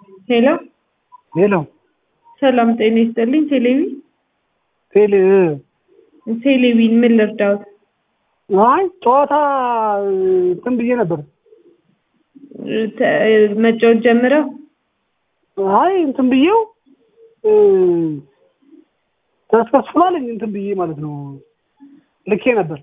ሄሎ ሄሎ ሰላም ጤና ይስጥልኝ። ቴሌቪ ቴሌ ቴሌቪን ምን ልርዳዎት? አይ ጨዋታ እንትን ብዬ ነበር። ተ- መጫወት ጀምረው አይ እንትን ብዬው ተስከስፍላለኝ እንትን ብዬ ማለት ነው ልኬ ነበር።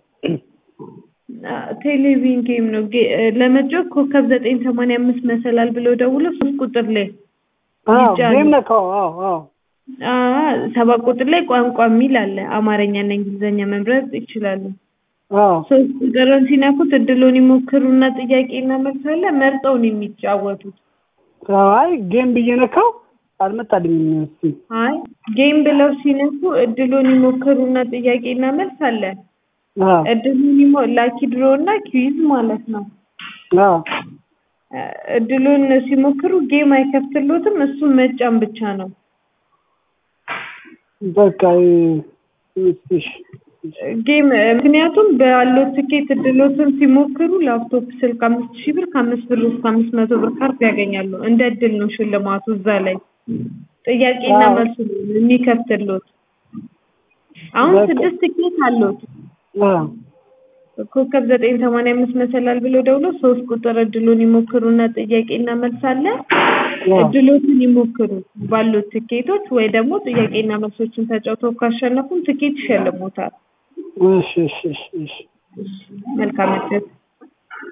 ቴሌቪዥን ጌም ነው። ጌ- ለመጫወት ኮከብ ዘጠኝ ሰማንያ አምስት መሰላል ብለው ደውሎ ሶስት ቁጥር ላይ አዎ ይጫኑ። ጌም ነካው። አዎ አዎ አ ሰባት ቁጥር ላይ ቋንቋ የሚል አለ። አማርኛና እንግሊዝኛ መምረጥ ይችላሉ። አዎ ሶስት ቁጥርን ሲነኩት እድሎን ይሞክሩና ጥያቄና መልስ አለ። መርጠው ነው የሚጫወቱት። አይ ጌም ብዬ ነካው አልመጣልኝም። እስኪ አይ ጌም ብለው ሲነኩ እድሎን ይሞክሩና ጥያቄና መልስ አለ። አዎ እድሉን ይሞ ላኪ ድሮ እና ኪዊዝ ማለት ነው። አዎ እ እድሉን ሲሞክሩ ጌም አይከፍትሎትም። እሱን መጫን ብቻ ነው። በቃ እሺ ጌም ምክንያቱም ባለው ትኬት እድሎትን ሲሞክሩ ላፕቶፕ፣ ስልክ አምስት ሺህ ብር ከአምስት ብር እስከ አምስት መቶ ብር ካርድ ያገኛሉ። እንደ እድል ነው ሽልማቱ። እዛ ላይ ጥያቄና አዎ። መልሱ ነው የሚከፍትሎት። አሁን በቃ- ስድስት ትኬት አሉት። አዎ ኮከብ ዘጠኝ ሰማንያ አምስት መሰላል ብለው ደውሎ ሶስት ቁጥር እድሉን ይሞክሩና ጥያቄና መልስ አለ። አዎ እድሎትን ይሞክሩ ባሉት ትኬቶች ወይ ደግሞ ጥያቄና መልሶችን ተጫውተው ካሸነፉም ትኬት ይሸልሙታል። እሺ እሺ እሺ እሺ መልካም እድል።